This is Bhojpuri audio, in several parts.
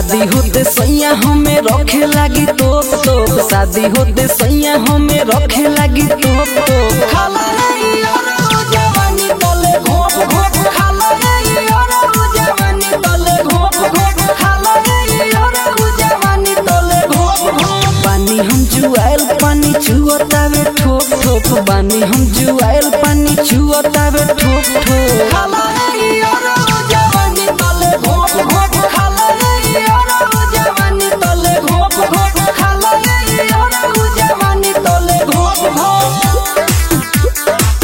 शादी होते सैया हमें रखे लागी तोप तोप शादी होते सैया हमें रखे लागी तोप तोप खाला रे यारो जवानी तले घोप घोप खाला रे यारो जवानी तले घोप घोप खाला रे यारो जवानी तले घोप घोप पानी हम जुआल पानी चुअतावे ठोप ठोप पानी हम जुआल पानी चुअतावे ठोप ठोप खाला रे यारो जवानी तले घोप घोप खाला रे यारो जवानी तले घोप घोप खाला रे यारो जवानी तले घोप घोप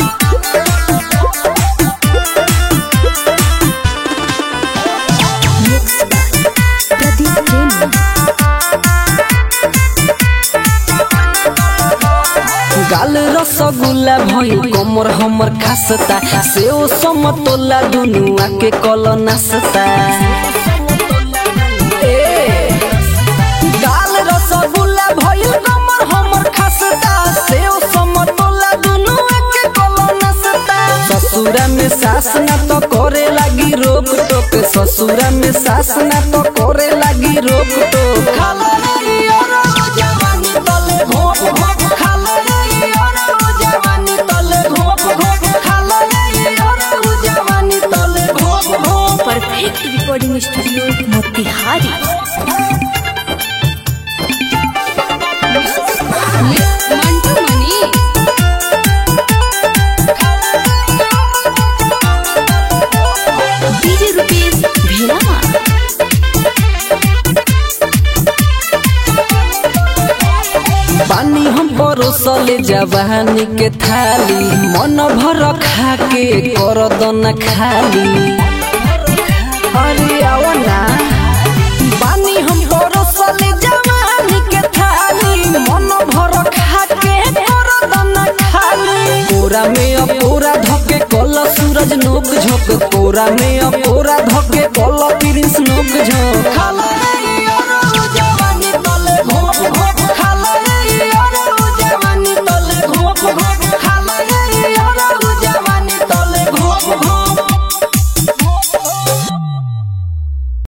प्रदीप प्रेमी गाल रसगुल्ला भइल कमर हमर खासता सेव समतोला दुनु आके कल नासता ए, गाल रसगुल्ला भइल कमर हमर खासता सेव समतोला दुनु आके कल नासता ससुरा में सास ना तो करे लागी रोक टोक ससुरा में सास ना तो करे लागी रोक टोक खाला रे यारो जवानी तले घोप घोप खाला रे यारो जवानी तले घोप घोप खाला रे यारो जवानी तले घोप घोप perfect recording studio Motihari Mantu Mani DJ Rupesh भेलामा पानी हम परोसले जवानी के थाली मन भर खा के कर दन खाली अरे आओ ना पानी हम परोसले जवानी के थाली मन भर खा के कर दन खाली कोरा में अपोरा धके कल सूरज नोक झोंक कोरा में अपोरा धके कल प्रिंस नोक झोंक खाला